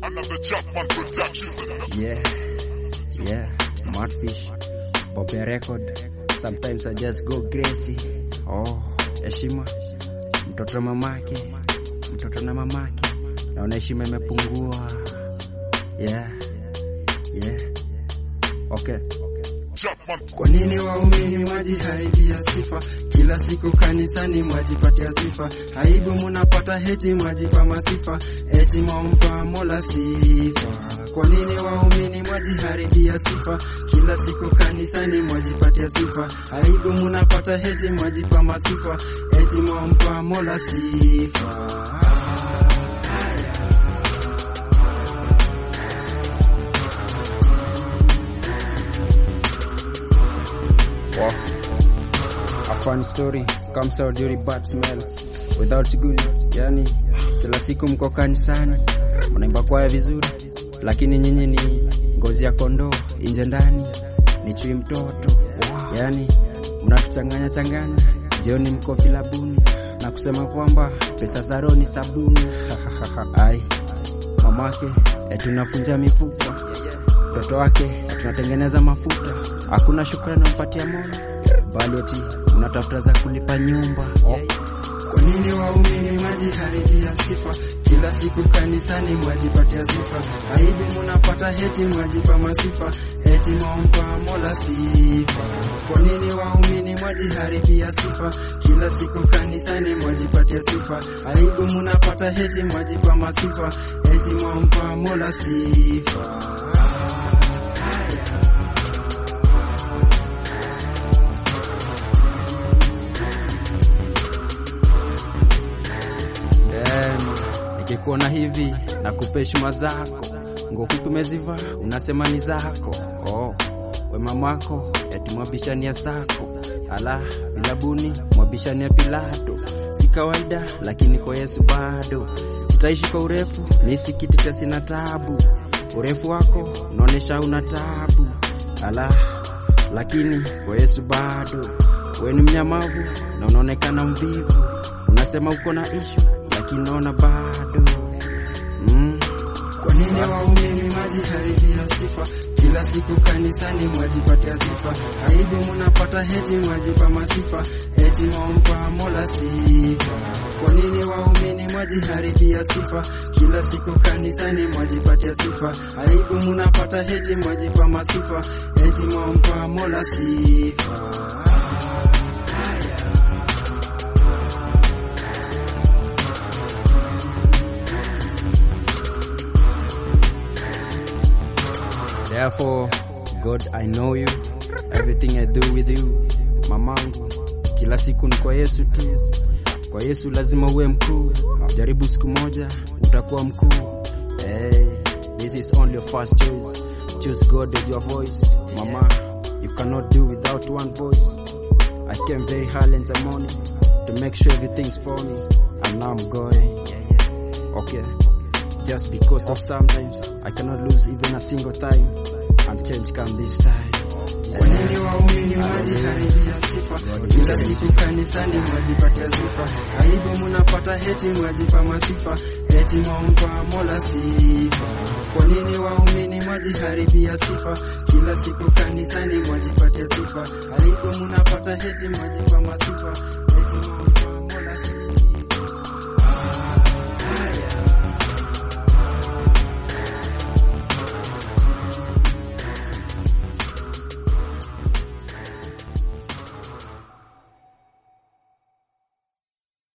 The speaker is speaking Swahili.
Another Chapman Productions. Yeah, yeah, Smartfish, Bobby Record. Sometimes I just go crazy. Oh, heshima, mtoto mamake, mtoto na mamake, naona heshima imepungua. Yeah, yeah, okay. Chapman Kwa nini waumini mwajiharibia sifa? Kila siku kanisani mwajipatia sifa, aibu munapata heti mwajipa masifa, eti mwampa Mola sifa. Kwa nini waumini mwajiharibia sifa? Kila siku kanisani mwajipatia sifa, aibu munapata heti mwajipa masifa, eti mwampa Mola sifa. Wow. A fun story comes out during bad smell without good. Yani kila siku mko kanisani mnaimba kwaya vizuri, lakini nyinyi ni ngozi ya kondoo nje ndani ni chui mtoto. Yani mnatuchanganya changanya, jioni mko vilabuni na kusema kwamba pesa za roho ni sabuni. Ai, mamake eti unafunja mifupa mtoto wake tunatengeneza mafuta, hakuna shukrani nampatia Mola, bali eti mnatafuta za kulipa nyumba. Oh, Kwa nini waumini mwajiharibia sifa? Kila siku kanisani mwajipatia sifa, aibu munapata heti mwajipa masifa, eti mwampa Mola sifa. Kwa nini waumini mwajiharibia sifa? Kila siku kanisani mwajipatia sifa, aibu munapata heti mwajipa masifa, eti mwampa Mola sifa. Damn, nikikuona hivi na kupa heshima zako, nguo fupi umezivaa unasema ni zako. Oh, we mamako eti mwabishania zako, ala vilabuni mwabishania Pilato. Si kawaida lakini kwa Yesu bado sitaishi kwa urefu, mi si kiti cha sina tabu. Urefu wako unaonesha una tabu, ala lakini kwa Yesu bado we ni mnyamavu na unaonekana mvivu, unasema uko na ishu lakini naona bado mm. Kwa nini waumini mwajiharibia sifa? Kila siku kanisani mwajipatia sifa, aibu munapata heti mwajipa masifa, eti mwampa Mola sifa. Kwa nini waumini mwajiharibia sifa? Kila siku kanisani mwajipatia sifa, aibu munapata heti mwajipa masifa, eti mwampa Mola sifa. Therefore, God, I know you. Everything I do with you. Mamangu, kila siku ni kwa Yesu tu. Kwa Yesu lazima uwe mkuu. Jaribu siku moja utakuwa mkuu. Hey, this is only your first choice. Choose God as your voice. Mama, you cannot do without one voice. I came very early in the morning to make sure everything's for me. And now I'm going. Okay. Just because of sometimes I cannot lose even a single time and change come this time. Kwa nini waumini mwajiharibia sifa? Kila siku kanisani mwajipatia sifa, aibu munapata heti mwajipa masifa, eti mwampa Mola sifa. Kwa nini waumini mwajiharibia sifa? Kila siku kanisani mwajipatia sifa, aibu munapata heti mwajipa masifa, eti mwampa